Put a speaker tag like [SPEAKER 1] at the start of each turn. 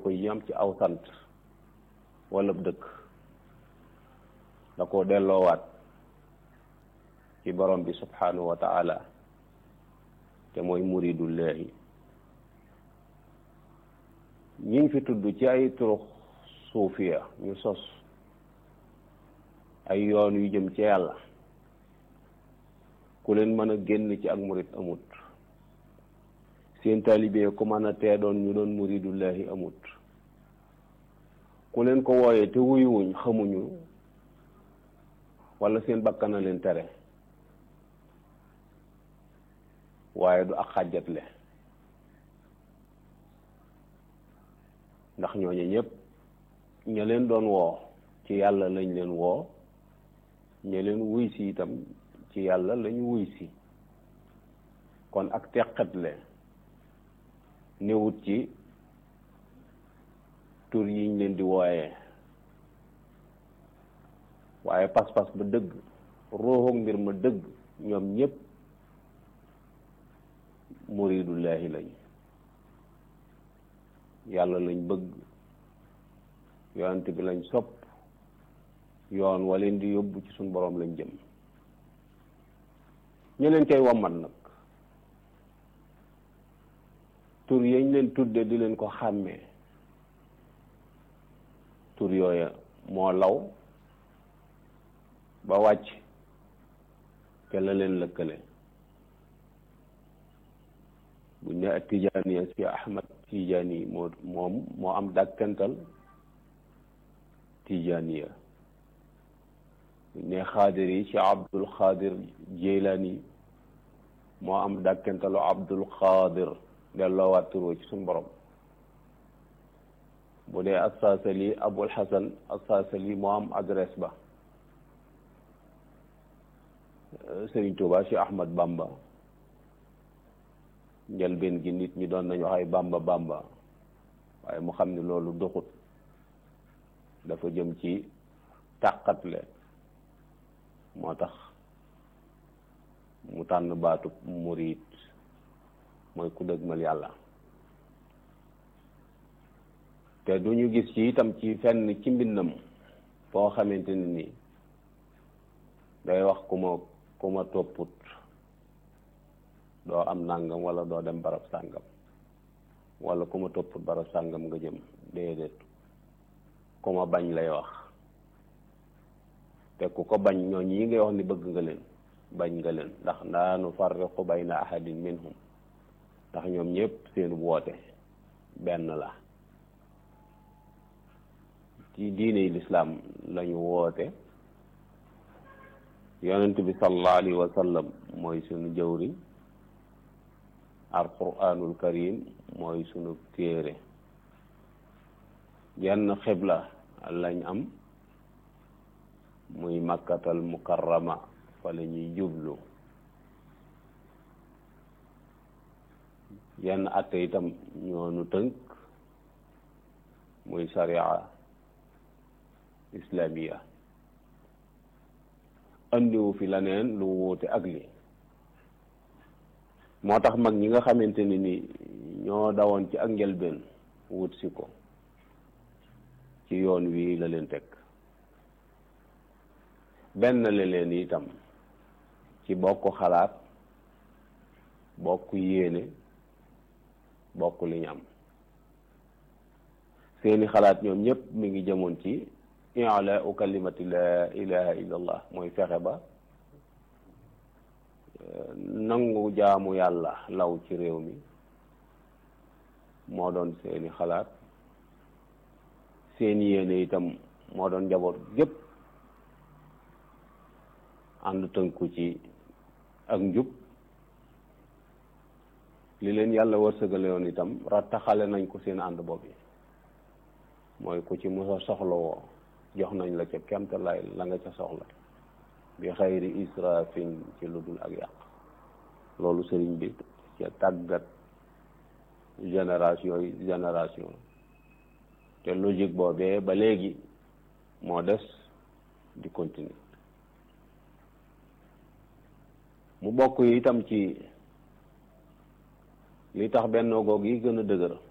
[SPEAKER 1] jikko yi am ci aw sant wala dëkk da koo delloowaat ci borom bi subhanahu wa taala te mooy muridullahi ñi ngi fi tudd ci ay turux suufiya ñu sos ay yoon yu jëm ci yàlla ku leen mën a génn ci ak murid amut seen taalibe ku mën a tee doon ñu doon muridullahi amut ku leen ko wooyee te wuyuwuñ xamuñu wala seen bakkana leen tere waaye du ak xàjjatle ndax ñooñu ñëpp ña leen doon woo ci yàlla lañ leen woo ña leen wuy si itam ci yàlla lañu wuy si kon ak teqatle newut ci tur yiñ leen di wooyee waaye pas-pas ba dëgg ruuxu mbir ma dëgg ñoom ñëpp muridullahi lañ yàlla lañ bëgg yonent bi lañ sopp yoon waleen di yóbbu ci suñ boroom lañ jëm ñu leen cay wammat nag tur yañ leen tudde di leen ko xàmmee tur yooya moo law ba wàcc te la leen lëkkale buñ ne ak tijaaniya si ahmad tijaani moo moom moo am dàkkantal tijaaniya buñ ne xaadir yi ci abdul xaadir jeylaani moo am dàkkantalu abdul xaadir delloowaat turoo ci suñu borom bu dee assaasali abul xasan assaasali moo am adresse ba Sëriñ Tuuba ci Ahmad Bamba njëlbeen gi nit ñi doon nañu wax ay Bamba Bamba waaye mu xam ne loolu doxut dafa jëm ci tàqatle moo tax mu tànn baatub murid mooy ku dëgmal yàlla te du ñu gis ci itam ci fenn ci mbindam foo xamante ne ni day wax ku ma ku ma topput doo am nàngam wala doo dem barab sàngam wala ku ma topput barab sàngam nga jëm déedéet ku ma bañ lay wax te ku ko bañ ñooñ yi ngay wax ni bëgg nga leen bañ nga leen ndax laa nufarriqu bayna ahadin minhum ndax ñoom ñëpp seen woote benn la ci diine lislaam lañu woote yonent bi sallallahu alayhi wa sallam mooy sunu jëwriñ alquranul karim mooy sunu téere genn xibla lañ am muy makkatal mukarrama fa la ñuy jublu yenn atte itam ñoonu tënk muy sharia islamiya andiwu fi leneen lu wuute ak li moo tax mag ñi nga xamante ni ni ñoo dawoon ci ak njëlbeen wut si ko ci yoon wii la leen teg benn la leen itam ci bokk xalaat bokk yéene bokk li ñu am seeni xalaat ñoom ñëpp mi ngi jëmoon ci i'laa'u kalimati la ilaha illa allah mooy fexe ba nangu jaamu yàlla law ci réew mi moo doon seeni xalaat seen yéene itam moo doon njaboot gépp ànd tënku ci ak njub li leen yàlla wërsëgale yoon itam rattaxale nañ ko seen ànd bopp yi mooy ku ci mos a soxla woo jox nañ la ca kemtalaay la nga ca soxla bi xayri israfin ci lu dul ak yàq loolu sëriñ bi ca tàggat génération yi génération te logique boobee ba léegi moo des di continuer mu bokk yi itam ci li tax bennoo goog yi gën a dëgër